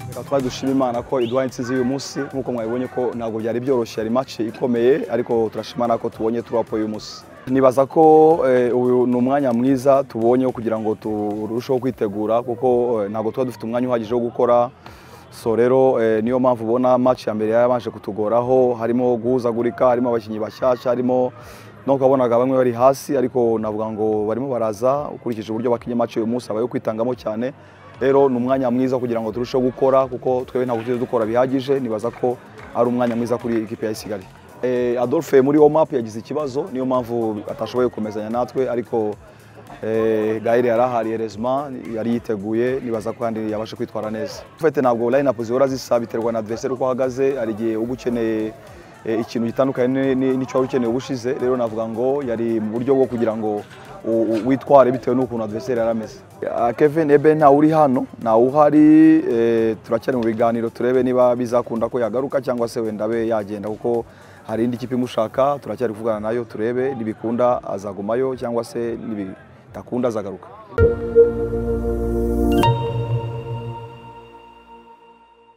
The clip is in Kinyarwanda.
Reka twari dushima imana ko iduhaye intsinzi y'uyu munsi nk'uko mwabibonye ko ntabwo byari byoroshye yari mace ikomeye ariko turashima imana ko tubonye turapo y'uyu munsi nibaza ko eh, uyu ni umwanya mwiza tubonye wo kugira ngo turusheho kwitegura kuko eh, ntabwo tuba dufite umwanya uhagije wo gukora so rero eh, niyo mpamvu ubona mace ya mbere yabanje kutugoraho harimo guhuzagurika harimo abakinnyi bashyashya harimo nubwo wabonaga bamwe bari hasi ariko navuga ngo barimo baraza ukurikije uburyo bakinnye mace uyu munsi aba ayo kwitangamo cyane rero ni umwanya mwiza kugira ngo turusheho gukora kuko twebwe ntabwo tujye dukora bihagije nibaza ko ari umwanya mwiza kuri ikipe ya Kigali eh, Adolphe muri warm up yagize ikibazo niyo mpamvu atashoboye gukomezanya natwe ariko eh, Gael yari ahari Erezma yari yiteguye nibaza ko kandi yabasha kwitwara neza Fete ntabwo line up zihora zisa biterwa na adversaire uko ahagaze hari igihe uba ukeneye eh, ikintu gitandukanye ni- ni- n'icyo wari ukeneye ubushize rero navuga ngo yari mu buryo bwo kugira ngo u- u- witware bitewe n'ukuntu adversaire yari ameze Ah, Kevin Eben ntawe uri hano ntawe uhari eh, turacyari mu biganiro turebe niba bizakunda ko yagaruka cyangwa se wenda abe yagenda kuko hari indi kipe imushaka turacyari kuvugana nayo turebe nibikunda azagumayo cyangwa se nibitakunda azagaruka